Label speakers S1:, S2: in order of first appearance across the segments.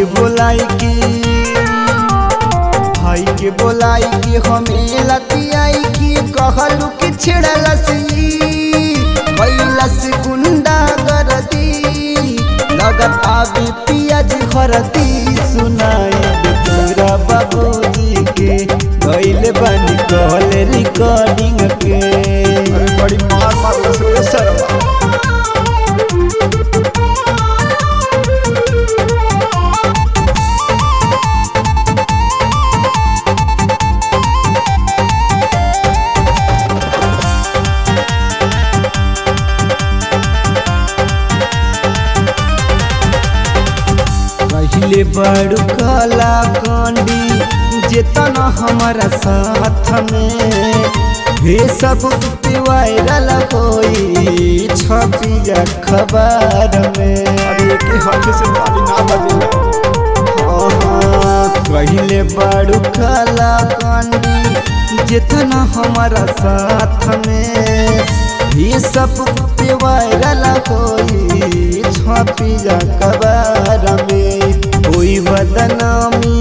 S1: के बोलाई के भाई के बोलाई के हमें लतियाई के कहलू कि छिड़लस कैलस गुंडा गरदी लगत आवे पियाज हरदी सुनाई तोरा बाबूजी के गइले बानी कहल रिकॉर्डिंग के
S2: अरे बड़ी मार मार रस रे सरवा
S1: पहले बड़ू कला कांडी जेतना हमारा साथ में हे सब वायरल होई छपी अखबार में
S2: अरे के हाथ से ताली ना बजेला
S1: पहले बड़ू कला कांडी जितना हमारा साथ में ये सब वायरल होई छपी अखबार में कोई बदनामी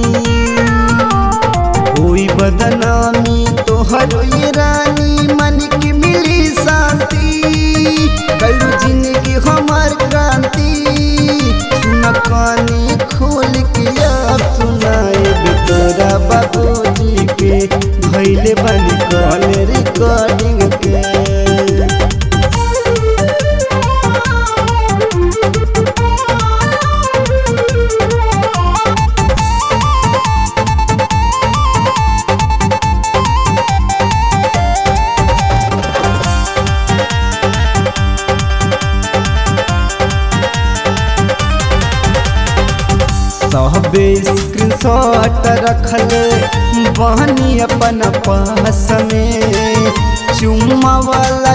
S1: कोई बदनामी तोहर ये रानी मन की मिली शांति कल जिंदगी हमार क्रांति सुन कानी खोल के अब सुनाए तोरा बाबूजी के भैले बनी कॉल रिकॉर्डिंग के सबे स्क्रीनशॉट रखले बहनी अपन पास में चुम्मा वाला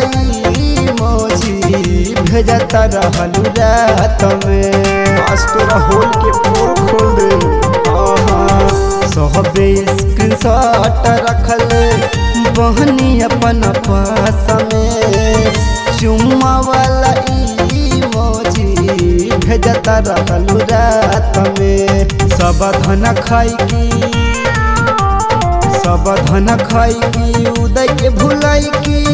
S1: मोजी भेजता रहलू रात में
S2: आज तोरा होल के पोल खोल दे
S1: सबे स्क्रीनशॉट रखले बहनी अपन पास में चुम्मा वाला मोजी भेजता रहलू रात में सब धन खाई की सब धन खाई की उदय के भुलाई की